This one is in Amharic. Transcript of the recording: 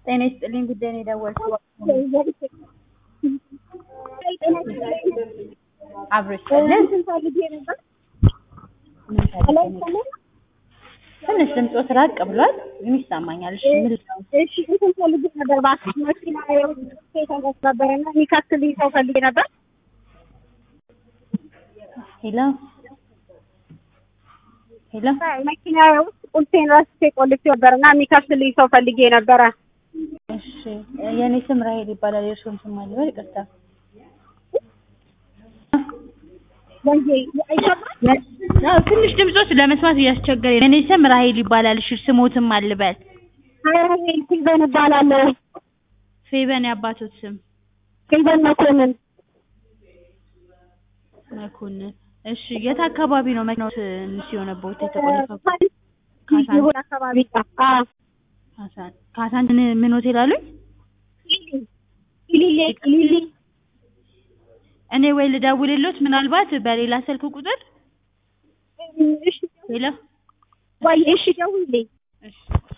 ጤና ይስጥልኝ ጉዳይ ነው የደወልኩት። አብሮሽ ያለን ትንሽ ድምፆት ራቅ ብሏል፣ ግን ይሰማኛል። እሺ ምን ልለው? እሺ እንትን ፈልጌ ነበር እባክህ መኪና የተረስ ነበረና የሚከትልኝ ሰው ፈልጌ ነበር። ሄሎ ሄሎ፣ መኪና ውስጥ ቁልፌን ረስቼ ቆልፌ ነበርና የሚከፍትልኝ ሰው ፈልጌ ነበረ። እሺ የእኔ ስም ራሄል ይባላል። የእርስዎን ስም ማን ልበል? ይቅርታ። ወንጄ አይገባም። አዎ ትንሽ ድምፆት ለመስማት እያስቸገረ የእኔ ስም ራሄል ይባላል። እሺ ስሞትም አልበል? ሀይል ፊልበን እባላለሁ። ፌበን የአባቶት ስም ፊልበን መኮንን መኮንን። እሺ የት አካባቢ ነው መኪናው ትንሽ የሆነበት የተቆለፈው? ይሁን አካባቢ አዎ ካሳን ካሳን ምን ሆቴል አሉኝ? ሊሊ ሊሊ እኔ ወይ ልደውልሎት ምናልባት በሌላ ስልክ ቁጥር እሺ ሄሎ ወይ እሺ ደውልልኝ። እሺ